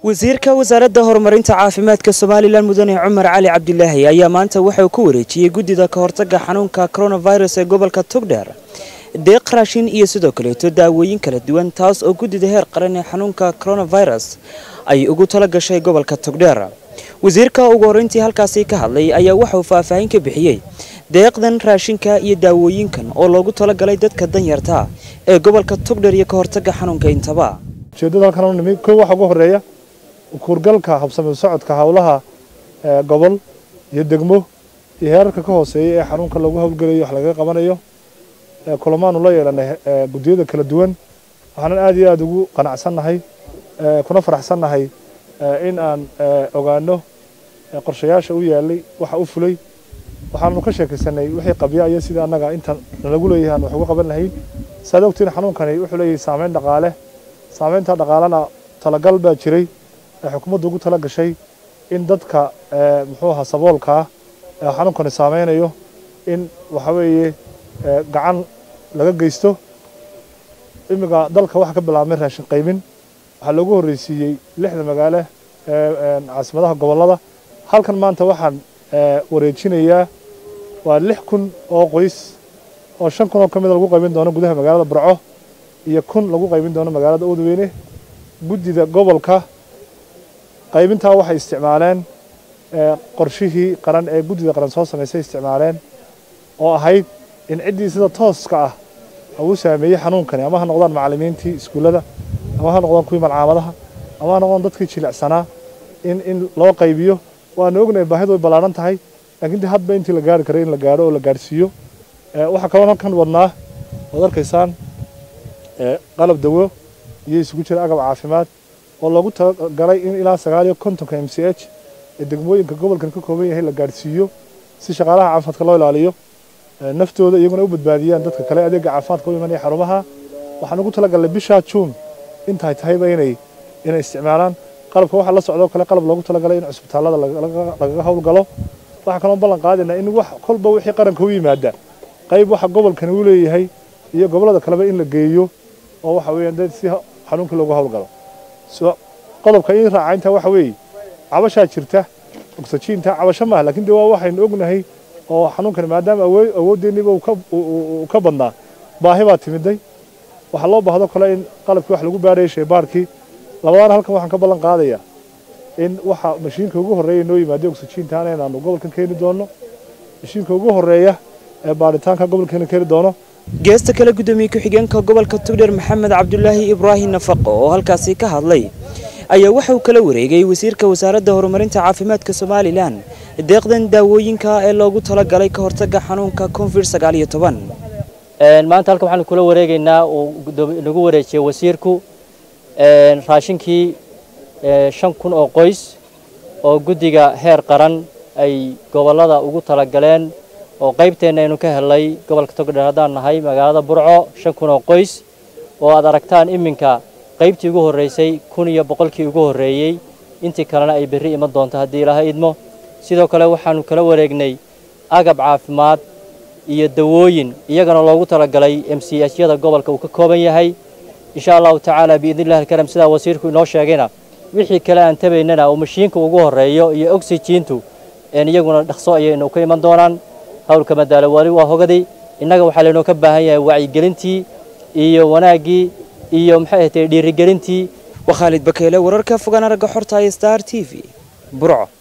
wasiirka wasaaradda horumarinta caafimaadka somalilan mudane cumar cali cabdilaahi ayaa maanta waxauu ku wareejiyey guddida ka hortaga xanuunka coronavirus ee gobolka togdheer deeq raashin iyo sidoo kaleeto daawooyin kala duwan taas oo guddida heer qaran ee xanuunka coronavirus ay ugu tala gashay gobolka togdheer wasiirka ugu horreyntii halkaasi ka hadlay ayaa waxauu faahfaahin ka bixiyey deeqdan raashinka iyo daawooyinkan oo loogu talagalay dadka danyarta ee gobolka togdheer iyo ka hortaga xanuunka intaba ujeeddada halkan u nimi kow waxaa ugu horreeya kuurgalka habsami socodka howlaha gobol iyo degmo iyo heerarka ka hooseeya ee xanuunka lagu howlgelayo wax lagaga qabanayo kulamaanu la yeelanay guddiyada kala duwan waxaanan aad iyo aada ugu qanacsannahay kuna faraxsannahay in aan ogaano qorshayaasha u yaalay waxa u fulay waxaanu ka sheekaysanay wixii qabya iyo sida annaga inta nalagu leeyahay aan wax uga qaban lahayn saad ogtiin xanuunkani wuxuu leeyahay saameyn dhaqaale saameynta dhaqaalena talagal baa jiray ee xukuumaddu ugu tala gashay in dadka muxuu ahaa saboolka ah ee xanuunkani saameynayo in waxa weeye gacan laga geysto imiga dalka waxa ka bilaabmay raashin qaymin waxaa loogu horreysiiyey lixda magaalo ee caasimadaha gobollada halkan maanta waxaan wareejinayaa waa lix kun oo qoys oo shan kun oo ka mida lagu qaybin doono gudaha magaalada burco iyo kun lagu qaybin doono magaalada oodweyne guddida gobolka qaybintaa waxay isticmaaleen qorshihii qaran ee guddida qaran soo samaysay isticmaaleen oo ahayd in ciddii sida tooska ah uu saameeyey xanuunkani ama ha noqdaan macallimiintii iskuullada ama ha noqdaan kuwii malcaamadaha ama ha noqdaan dadkii jilicsanaa in in loo qaybiyo waanu ognahay baahidu way ballaaran tahay laakiin de hadba intii la gaari karay in la gaadho oo la gaadhsiiyo waxaa kaloo halkan wadnaa oad arkaysaan qalab dawo iyo isugu jira agab caafimaad oo loogu talagalay in ilaa sagaal iyo kontonka m c h ee degmooyinka gobolkan ka kooban yahay la gaadhsiiyo si shaqaalaha caafimaadka loo ilaaliyo naftooda iyaguna u badbaadiyaan dadka kale adeega caafimaadka u imanaya xarumaha waxaan ugu talagalnay bishaa juun intaay tahayba inay inay isticmaalaan qalabka waxaa la socdoo kale qalab loogu talagalay in cusbitaallada lagaga howlgalo waxaa kaloo ballan qaadinaa in wax kolba wixii qaranka u yimaada qayb waxa gobolkani u leeyahay iyo gobollada kaleba in la geeyo oo waxa weeyaan dad si xanuunkii loogu howlgalo qodobka in raacaynta waxa weeye cabashaa jirta oksijiinta cabasho maaha laakiin de waa waxaynu ognahay oo xanuunkani maadaama awooddeeniba uu ka badnaa baahi baa timiday waxaa loo baahdo kale in qalabkii wax lagu baarayay shaybaarkii labadaana halkan waxaan ka ballan qaadayaa in waxa mashiinka ugu horreeya noo yimaada oksijiintaana inaanu gobolkan keeni doono mashiinka ugu horreeya ee baaritaanka gobolkeena keeni doono geesta kale guddoomiye ku-xigeenka gobolka togdheer maxamed cabdulaahi ibraahim nafaqo oo halkaasi ka hadlay ayaa waxa uu kala wareegay wasiirka wasaaradda horumarinta caafimaadka somalilan deeqdan daawooyinka ee loogu talagalay ka hortaga xanuunka covid sagaal iyo toban maanta halkan waxaanu kula wareegaynaa uu nagu wareejiyey wasiirku raashinkii shan kun oo qoys oo guddiga heer qaran ay gobollada ugu talagaleen oo qaybteenna aynu ka helnay gobolka togdheer haddaan nahay magaalada burco shan kun oo qoys oo aad aragtaan iminka qaybtii ugu horreysay kun iyo boqolkii ugu horreeyey intii kalena ay berri iman doonto haddii ilaaha idmo sidoo kale waxaannu kala wareegnay agab caafimaad iyo dawooyin iyagana loogu talagalay m c h yada gobolka uu ka kooban yahay insha allahu tacaala biidnillahi alkaram sidaa wasiirku inoo sheegayna wixii kale aan tabaynana oo mashiinka ugu horreeyo iyo oksijiintu iyaguna dhaqso ayaynu ka iman doonaan howlka madaalo wali waa hogaday innaga waxaa laynoo ka baahan yahay wacyigelintii iyo wanaaggii iyo maxay ahatay dhiirigelintii waa khaalid bakeyle wararka fogaan aragga xorta ee star t v burco